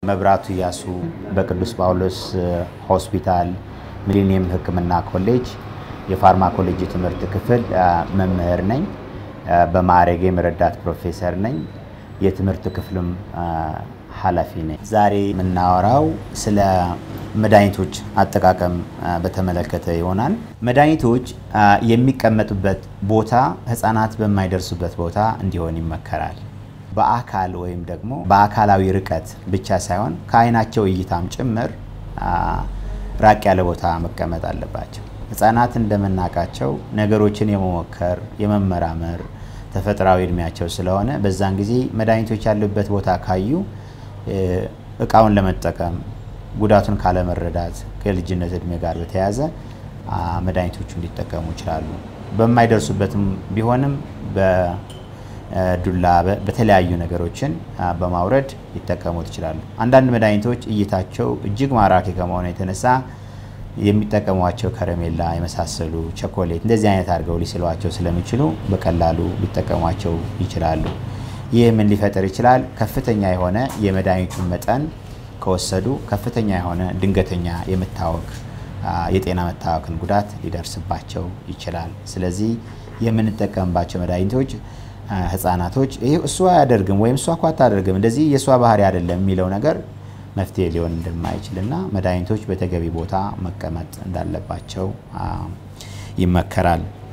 መብራቱ እያሱ በቅዱስ ጳውሎስ ሆስፒታል ሚሊኒየም ሕክምና ኮሌጅ የፋርማኮሎጂ ትምህርት ክፍል መምህር ነኝ። በማዕረጌም ረዳት ፕሮፌሰር ነኝ። የትምህርት ክፍልም ኃላፊ ነኝ። ዛሬ የምናወራው ስለ መድኃኒቶች አጠቃቀም በተመለከተ ይሆናል። መድኃኒቶች የሚቀመጡበት ቦታ ህፃናት በማይደርሱበት ቦታ እንዲሆን ይመከራል። በአካል ወይም ደግሞ በአካላዊ ርቀት ብቻ ሳይሆን ከአይናቸው እይታም ጭምር ራቅ ያለ ቦታ መቀመጥ አለባቸው። ህፃናት እንደምናውቃቸው ነገሮችን የመሞከር የመመራመር ተፈጥሯዊ እድሜያቸው ስለሆነ በዛን ጊዜ መድኃኒቶች ያሉበት ቦታ ካዩ እቃውን ለመጠቀም ጉዳቱን ካለመረዳት ከልጅነት እድሜ ጋር በተያያዘ መድኃኒቶቹ እንዲጠቀሙ ይችላሉ። በማይደርሱበትም ቢሆንም በዱላ በተለያዩ ነገሮችን በማውረድ ሊጠቀሙት ይችላሉ። አንዳንድ መድኃኒቶች እይታቸው እጅግ ማራኪ ከመሆኑ የተነሳ የሚጠቀሟቸው ከረሜላ የመሳሰሉ ቸኮሌት እንደዚህ አይነት አድርገው ሊስሏቸው ስለሚችሉ በቀላሉ ሊጠቀሟቸው ይችላሉ። ይህ ምን ሊፈጥር ይችላል? ከፍተኛ የሆነ የመድኃኒቱን መጠን ከወሰዱ ከፍተኛ የሆነ ድንገተኛ የመታወክ የጤና መታወክን ጉዳት ሊደርስባቸው ይችላል። ስለዚህ የምንጠቀምባቸው መድኃኒቶች ህፃናቶች ይህ እሷ አያደርግም ወይም እሷ እኮ አታደርግም እንደዚህ የእሷ ባህሪ አይደለም የሚለው ነገር መፍትሄ ሊሆን እንደማይችል እና መድኃኒቶች በተገቢ ቦታ መቀመጥ እንዳለባቸው ይመከራል።